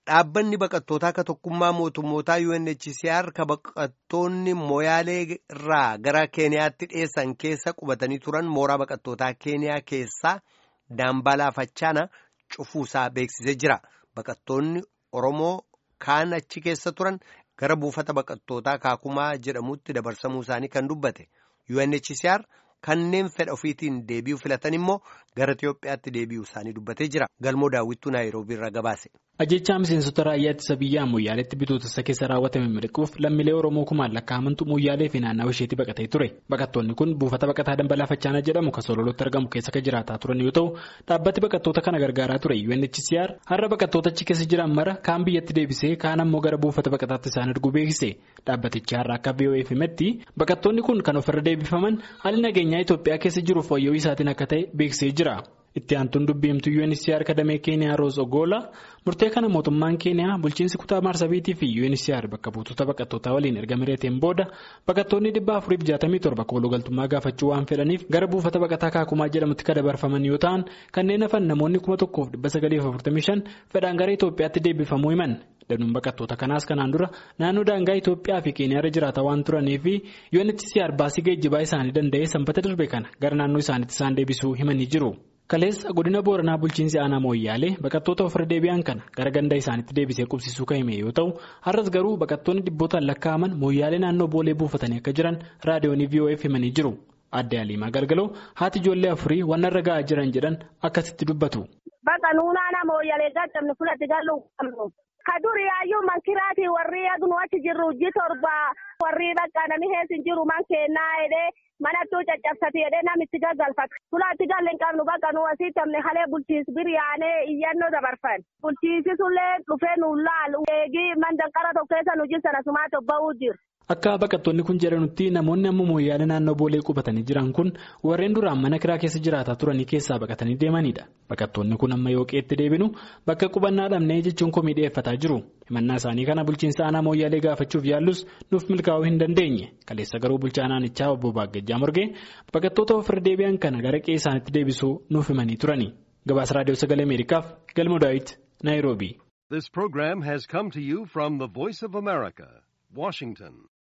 Dhaabbanni baqattootaa ka tokkummaa mootummootaa UNHCR ka baqattoonni Moyaalee irraa gara Keeniyaatti dhiyeessan keessa qubatanii turan mooraa baqattootaa Keeniyaa keessaa Daambalaa Fachaana cufuusaa beeksisee jira. Baqattoonni Oromoo kaan achi keessa turan gara buufata baqattootaa Kaakumaa jedhamutti dabarsamuu isaanii kan dubbate. UNHCR kanneen fedha ofiitiin deebi'uu filatan immoo gara Itiyoophiyaatti deebi'uu isaanii dubbatee jira. Galmoo daawwittuu Naayiroobii irraa gabaase. Ajjechaa miseensota raayyaa ittisa biyyaa Moyyaaleetti bitootessa keessa raawwatame miliquuf lammiilee Oromoo kumaan lakkaa'amantu Moyyaalee fi naannawa isheetti baqatee ture. Baqattoonni kun buufata baqataa Dambalaa Fachaana jedhamu kan Sololotti argamu keessa kan jiraataa turan yoo ta'u, dhaabbati baqattoota kana gargaaraa ture UNHCR har'a baqattoota achi keessa jiran mara kaan biyyatti deebisee kaan ammoo gara buufata baqataatti isaan erguu beeksise. Dhaabbatichi har'a akka VOA'f himetti baqattoonni kun kan ofirra deebifaman haalli nageenyaa Itoophiyaa keessa jiruuf wayyoo isaatiin akka ta'e beeksisee jira. Itti aantuun dubbiimtuu UNHCR kadamee Keeniyaa Roos Ogola murtee kana mootummaan Keeniyaa bulchiinsi kutaa Maarsabiitii fi UNHCR bakka buutota baqattootaa waliin erga mari'ateen booda baqattoonni dhibba afuriif jaatamii torba koolugaltummaa gaafachuu waan fedhaniif gara buufata baqataa Kaakumaa jedhamutti kan dabarfaman yoo ta'an kanneen hafan namoonni kuma tokkoof dhibba sagaliif afurtamii shan fedhaan gara Itoophiyaatti deebifamuu himan. Danuun baqattoota kanaas kanaan dura naannoo daangaa Itoophiyaa fi Keeniyaarra jiraata waan turanii fi UNHCR baasii geejjibaa isaanii danda'ee sanbata darbe kana gara naannoo isaaniitti isaan deebisuu himanii jiru. Kaleessa godina Booranaa bulchiinsi aanaa Mooyyaalee baqattoota ofirra deebi'an kana gara ganda isaaniitti deebisee qubsisuu kan hime yoo ta'u har'as garuu baqattoonni dhibbootaan lakkaa'aman Mooyyaalee naannoo boolee buufatanii akka jiran raadiyoonii VOA'f himanii jiru. Adde Aliimaa Galgaloo haati ijoollee afurii waan irra ga'aa jiran jedhan akkasitti dubbatu. Bakka nuunaa Mooyyaalee gaaddamne fudhate galuu qabnu. Ka duri yaayyuu mankiraatii warri agnu achi jirru hojii torba warri bakka namni heessin jiru man kennaa jedhee manattuu caccabsati jedhee namitti gaggalfata. Fulaatti galle hin qabnu bakka nu asii tamne halee bulchiinsi biriyaanee iyyannoo dabarfan. Bulchiinsi sullee dhufee nu laalu. Eegii mandanqara tokko keessa nu jirsan asumaa tobba'uu jiru. Akka baqattoonni kun jedhanutti namoonni amma mooyyaalee naannoo boolee qubatanii jiran kun warreen duraan mana kiraa keessa jiraataa turanii keessaa baqatanii deemanidha. Baqattoonni kun amma yoo qeetti deebinu bakka qubannaa dhabnee jechuun komii dhiyeeffataa jiru. Himannaa isaanii kana bulchiinsa aanaa mooyyaalee gaafachuuf yaallus nuuf milkaa'uu hin dandeenye. Kaleessa garuu bulchaa naannichaa obbo Baagajjaa Morgee baqattoota ofirra deebi'an kana gara qe'ee isaaniitti deebisuu nuuf himanii turani. Gabaasa Raadiyoo Sagalee Ameerikaaf Galmoo Daawit, Naayiroobii. This program has come to you from the Voice of America, Washington.